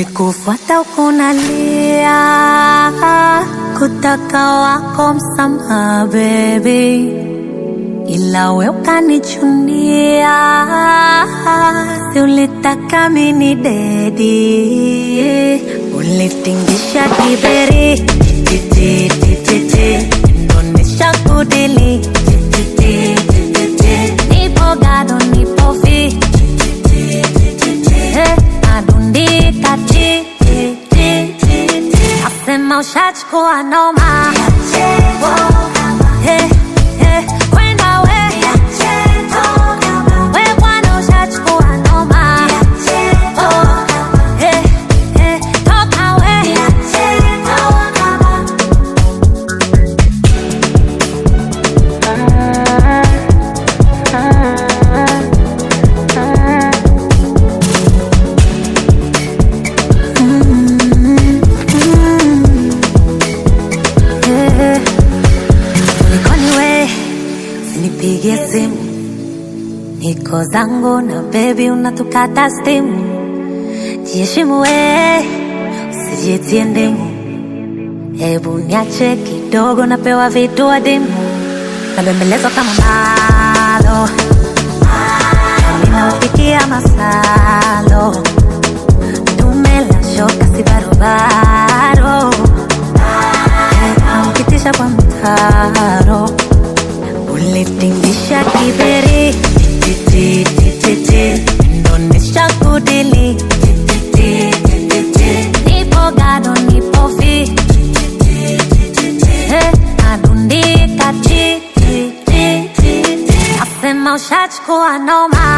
nikikufuata ukunalia kutaka wako msamaha baby ila we ukanichunia si ulitaka mini dedi ulitingisha kiberi tititititi ndonesha kudili tititititi nipo gado nipo fi Eh, nadundika ti ti, ti, ti, ti. nasema ushachukua noma Eh, eh, kwenda we we bwana ushachukua noma Oh, eh, eh, toka we Eh, Nikoni we usinipigie simu, niko zangu na bebi, unatukata stimu. Jiheshimu we, usijitie ndimu. Hebu niache kidogo, napewa vitu adimu, nabembelezwa kama malo, ninaupikia masalo, dume la shoka si barobaro ukitisha kwa mtaro ulitingisha kiberi tititititi ndonesha kudili tititititi nipo gado nipo fi Eh, nadundika ti ti, ti, ti, ti. nasema ushachukua noma